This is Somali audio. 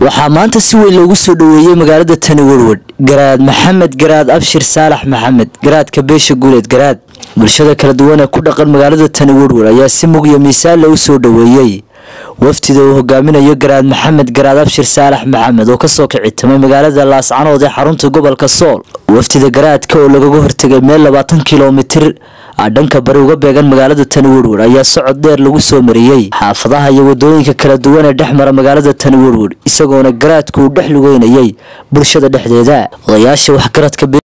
waxaa maanta si weyn loogu soo dhoweeyey magaalada tani werward garaad maxamed garaad abshir saalax maxamed garaadka beesha guuleed garaad bulshada kala duwan ee ku dhaqan magaalada tani werward ayaa si mug iyo miisaanle u soo dhoweeyey wafdida uu hogaaminayo garaad maxamed garaad abshir saalax maxamed oo kasoo kicitamay magaalada laascanood ee xarunta gobolka sool wafdida garaadka oo lagaga hortegay meel labaatan kilomitir a dhanka bari uga beegan magaalada tani werward ayaa socod dheer lagu soo mariyey xaafadaha iyo wadooyinka kala duwan ee dhex mara magaalada tani werward isagoona garaadku uu dhex lugeynayay bulshada dhexdeeda odayaasha waxgaradka